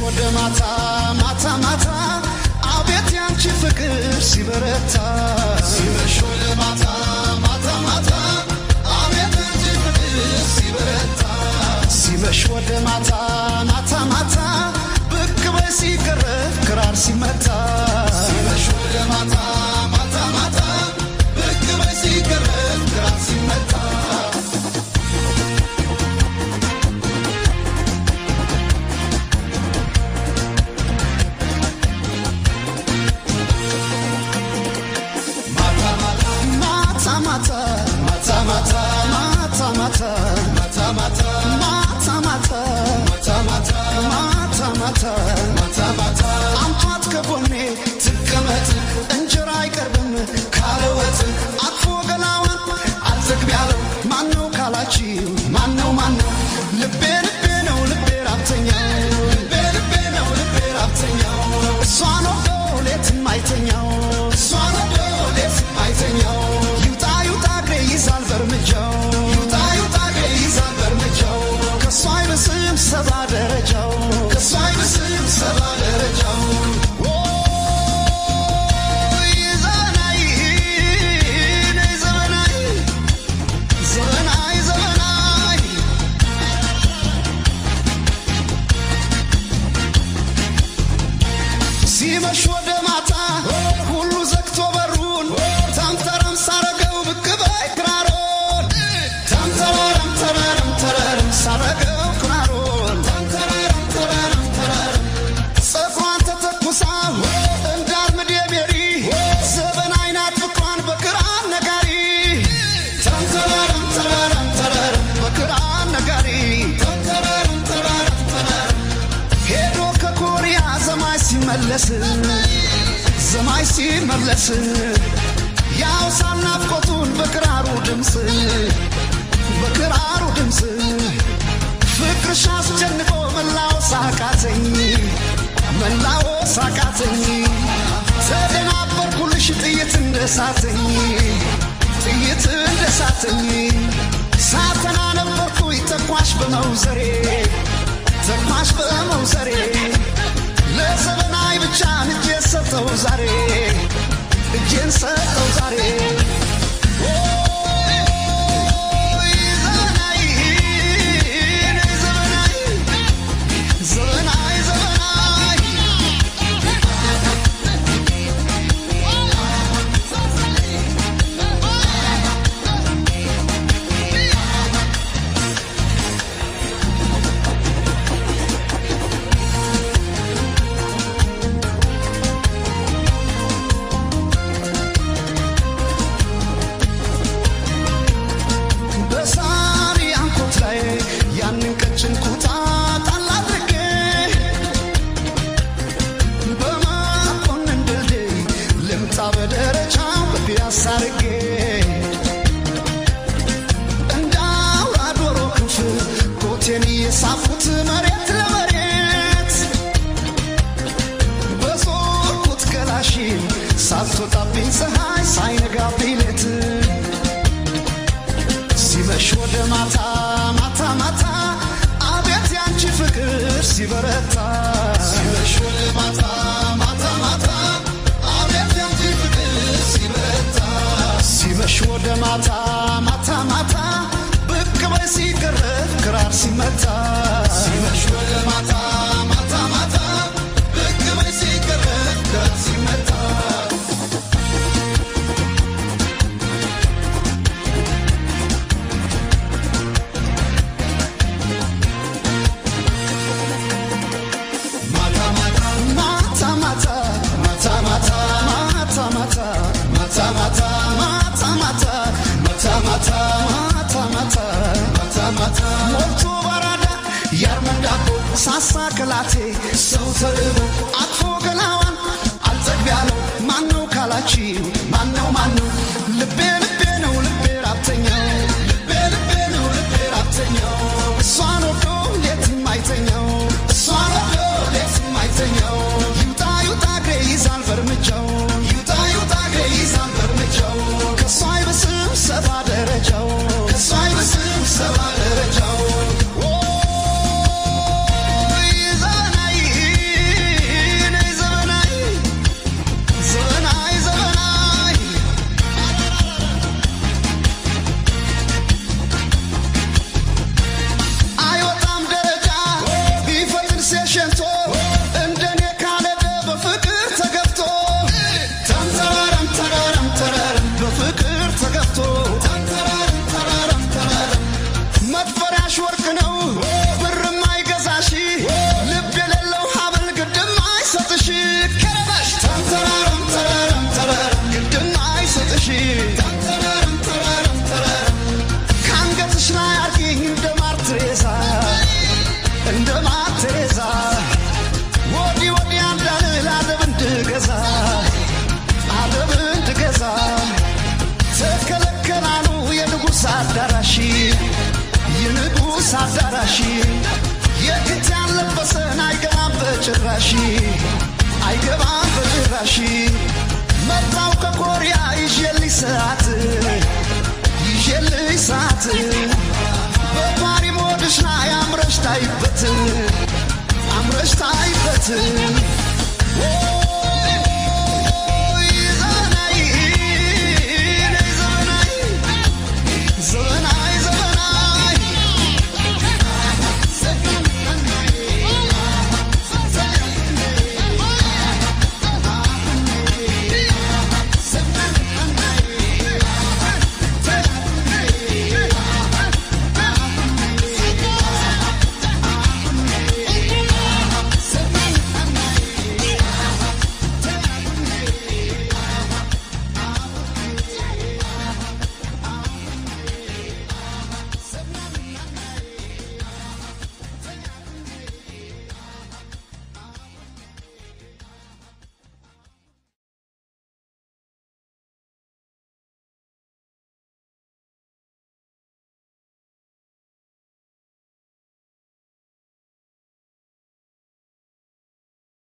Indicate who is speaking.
Speaker 1: ወደ ማታ ማታ ማታ አቤት ያንቺ ፍቅር ሲበረታ ሲመሽ ወደ ማታ ማታ ማታ አቤት ያንቺ ፍቅር ሲበረታ ሲመሽ ወደ ማታ ማታ ማታ ብቅ በይ ሲገረፍ ክራር ሲመታ ሲመሽ ወደ ማታ ማታ ማታ ብቅ በይ ሲገረፍ ክራር ሲመታ ማታ ማታ ማታ ማታ ማታ ማታ ማታ ማታ ማታ ማታ ማታ ማታ ማታ ማታ ማታ አምጧት ከጎኔ ትቀመጥ እንጀራ አይቀርብም ካለ ወጥ አቅፎ ገላዋን አልዘግብ ያለው ማነው ካላችሁ ማነው ማነው ልቤ ልቤ ነው ልቤ ራብተኛው ልቤ ልቤ ነው ልቤ ራብተኛው እሷ ነው ሌትም አይተኛው እሷ ነው ሌትም አይተኛው ይውጣ ይውጣ እግሬ ይዛል በእርምጃው ይውጣ ይውጣ እግሬ ይዛል በእርምጃው ከእሷ አይብስም ሰባ ደረጃው ከእሷ አይብስም ሰባ ደረጃው ኦይ ዘመናዊ ነይ ዘመናዊ ዘመናዊ ዘመናዊ ሲመሽ ወደ ማታ ሁሉ ዘግቶ በሩን ተምተረም ሳረገው ብቅ በይ ክራሮን ተምተረም ተረረም ተረረም ሳረገው ክራሮን ተምተረረም ተረረም ተረረም ፀጉሯን ተተኩሳ እንዳርምድ የሜሪ ዘበን አይናት ፍቅሯን በክራር ነጋሪ ተምተረረም ተረረም ተረረም በክራር ነጋሪ ተምተረረም ተረረም ተረረም ሄዶ ከኮሪያ ዘማይ ሲመለስ ዘማይ ሲመለስ ያው ሳናፍቆቱን በክራሩ ድምፅ በክራሩ ድምፅ ፍቅርሽ አስጨንቆ መላው ሳቃተኝ መላው ሳቃተኝ ተደናበርኩልሽ ጥይት እንደሳተኝ ጥይት እንደሳተኝ ሳተና ነበርኩኝ ተኳሽ በመውዘሬ ተኳሽ በመውዘሬ ለዘመናዊ ብቻ እጄን ሰጠው ዛሬ እጄን ሰጠው ዛሬ ኦይ ዘመናዊ ነይ ዘመናዊ ዘመናዊ ዘመናዊ በሳሪ አንኮት ላይ ያንን ቀጭን ኩታ ጣል አድርጌ በመኮንን ድልድይ ልምጣ በደረጃው በፒያሳ አድርጌ እንደ አውራ ዶሮ ክንፍ ኮቴን እየሳብኩት መሬት ለመሬት በዞርኩት ገላሽን ሳትወጣብኝ ፀሐይ ሳይነጋብኝ ሌት ሲመሽ ወደ ማታ ማታ ማታ አቤት ያንቺ ፍቅር ሲበረታ ሲመሽ ወደ ማታ ማታ ማታ አቤት ያንቺ ፍቅር ሲበረታ ሲመሽ ወደ ማታ ማታ ማታ ብቅ በይ ሲገረፍ ክራር ሲመታ ሲመሽ ወደ ማታ ማታ ማታ ብቅ በይ ሲገረፍ ክራር ሲመታ ማታ ማታ ማታ ማታ ማታ ማታ ማታ ማታ ማታ ማታ ማታ ማታ ማታ ማታ ማታ ማታ ሞልቶ በራዳ ያርመን ዳቦ ሳሳ ከላቴ ሰው ተርቦ አቅፎ ገላዋን አልጠግብ ያለው ማነው ካላችሁ ማነው ማነው ልቤ ልቤ ነው ልቤ ራብተኛው ልቤ ልቤ ነው ልቤ ራብተኛው እሷን ወዶ ሌትም አይተኛው እሷን ወዶ ሌትም አይተኛው ይውጣ ይውጣ እግሬ ይዛል በእርምጃው ይውጣ ይውጣ እግሬ ይዛል በእርምጃው ከእሷ አይበስም ሰባ ደረጃው ከእሷ አይበስም ሰባ ደረጃው ኦይ ዘመናዊ አዳራሽ የፊት ያለበሰን አይገባም በጭራሽ አይገባም በጭራሽ መጣው ከኮሪያ ይዤልኝ ሰዓት ይዤልኝ ሰዓት በፓሪ ሞድሽ ላይ አምረሽ ታይበት አምረሽ ታይበት